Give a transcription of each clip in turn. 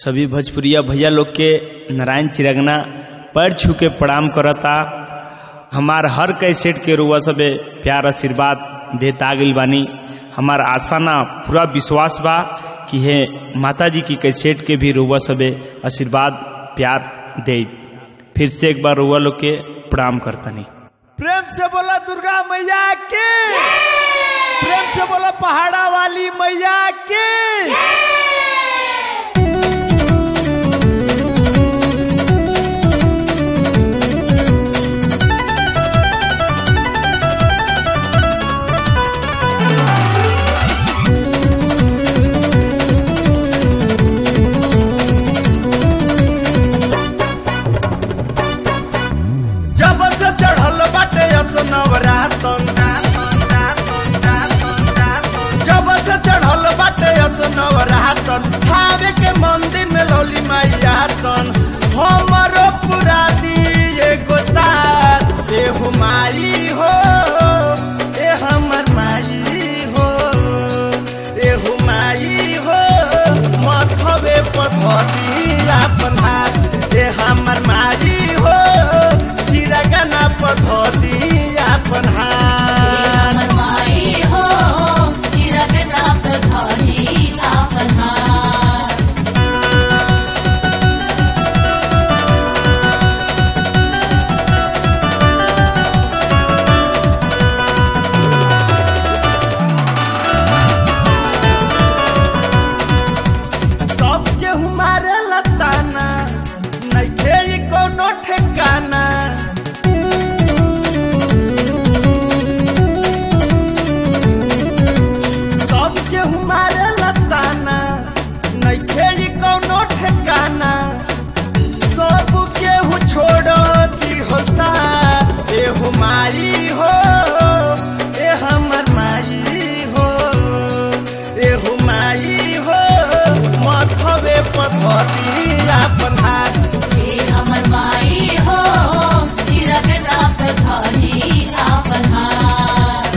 सभी भोजपुरिया भैया लोग के नारायण चिरगना पैर छू के प्रणाम करता हमार हर कैसेट के रुआ सबे प्यार आशीर्वाद देता गइल बानी हमार आशा ना पूरा विश्वास बा कि हे माता जी की कैसेट के भी रुआ सबे आशीर्वाद प्यार दे फिर से एक बार रुआ लोग के प्रणाम करतनी प्रेम से बोला दुर्गा मैया की प्रेम से बोला पहाड़ा वाली मैया की जब से चढ़ल बाटे नवरातन जब से चढ़ल बाटे नवरातन भावे के मंदिर में लौली मैया सन हमरो पूरा दिए गो साथ ए हो माई हो ए हमर माई हो ए हो माई हो मथवे पथरी अपन हाथ ए हमर माई हो चिरगना पथरी अपन हाथ हमर माई हो चिरग नाथ धरी आपन हाथ सबके हमारे लताना नइखे ई कोनो ठिकाना सबके हमारे लताना नइखे ई कोनो ठिकाना सबके हु छोड़ दी हो सा ए हो माई हो ए हमर माई हो ए हो माई हो मथवे पथरी अपन हाथ हे हमर माई हो चिरग नाथ धरी आपन हाथ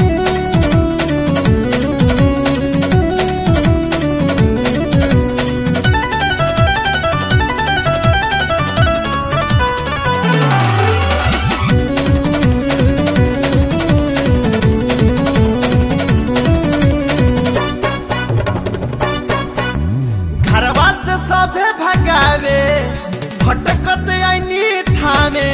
घरवा से सभे भगावे भटकत आईनी थामे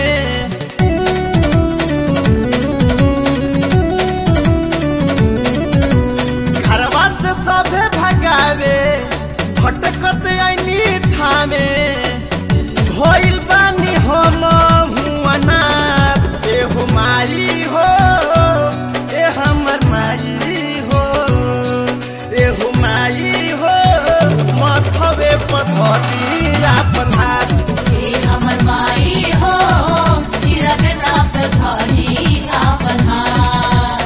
घरवा से सभे भगावे भटकत आईनी थामे भइल बानी हम हुअनाथ ए हो माई हो ए हमर माई हो ए हो माई हो मथवे पथरी अपन हाथ हे हमर माई हो चिरग नाथ धरी आपन हाथ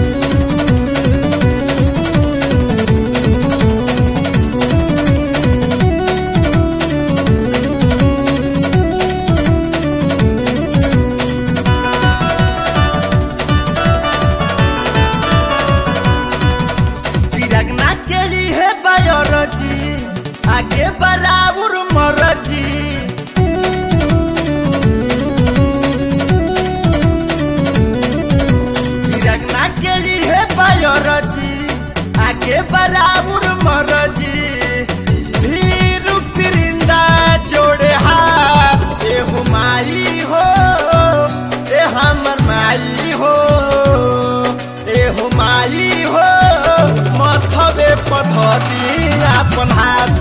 चिरगना के लिए बायोलॉजी आगे बराबर मरजी चिरगना के लिए बायोलॉजी आगे बराबर मरजी भीरू फिरिंदा जोड़े हाथ ए हो माई हो ए हमर माई हो ए हो माई हो मथवे पथरी अपन हाथ